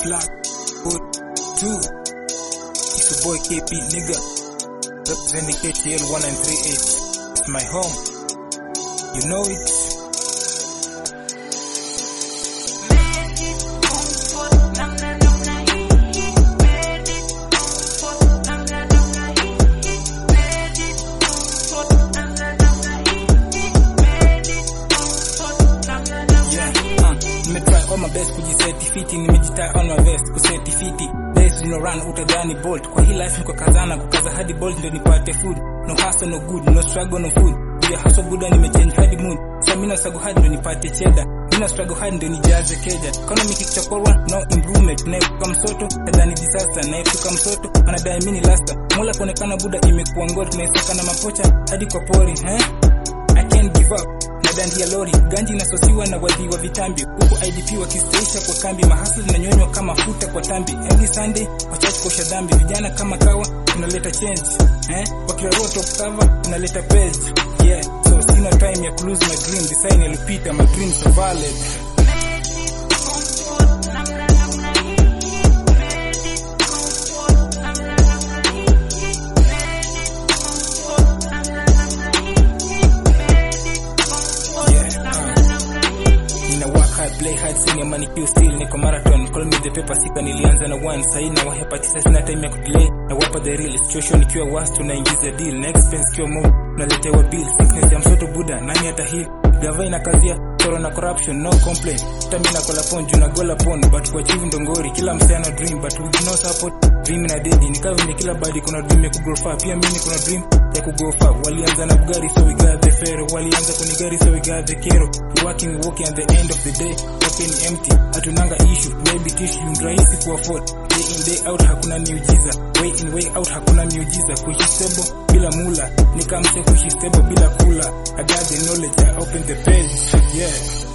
Black Hood 2. It's your boy KP nigga. Representing KTL 1938. It's my home. You know it. Yeah, uh, nimetry all my best kujiseti fiti, nimejitaa on my vest kuseti fiti. Days no run utadhani bolt. Kwa hii life niko kazana kukaza hadi bolt ndio nipate food. No hustle no good, no struggle no food. Yeah, hustle good and nimechange hadi mood. So mimi na struggle hard ndio nipate cheddar. Mimi na struggle hard ndio nijaze keja. Economy kichokorwa no improvement. Naepuka msoto, nadhani disaster. Naepuka msoto, anadai mimi ni lasta. Mola kuonekana buda imekuwa ngori, tunaisaka na mapocha hadi kwa pori, eh? I can't give up na dandia lori ganji inasosiwa na wadhi wa vitambi huku idp wakistaisha kwa kambi mahasla zinanyonywa kama futa kwa tambi every sunday wachache kosha dhambi vijana kama kawa tunaleta change eh? wakirarua top server tunaleta page yeah so sina time ya kulose my dream design yalipita my dreams are valid Nina work hard, play hard, senior money Q still niko marathon. Call me the paper sika nilianza na one sahi na wahepa tisa sina time ya kudelay na wapa the real situation ikiwa worst tunaingiza deal na expense kiwa more tunaletewa bill sickness ya mtoto buda nani hata heal gava ina kazia toro na corruption no complaint tamina kola pon juna gola pon but kwa chivu ndongori kila msana dream but with no support dream na dedi nikawa venye kila badi kuna dream ya kugrow far pia mimi kuna dream ya kugo far walianza na bugari so we got the fero walianza kunigari so we got the kero working walking at the end of the day open empty hatunanga issue maybe tissue ni rahisi ku afford day in day out hakuna miujiza way in way out hakuna miujiza kuishi stable bila mula nikamse kuishi stable bila kula I got the knowledge I open the page yeah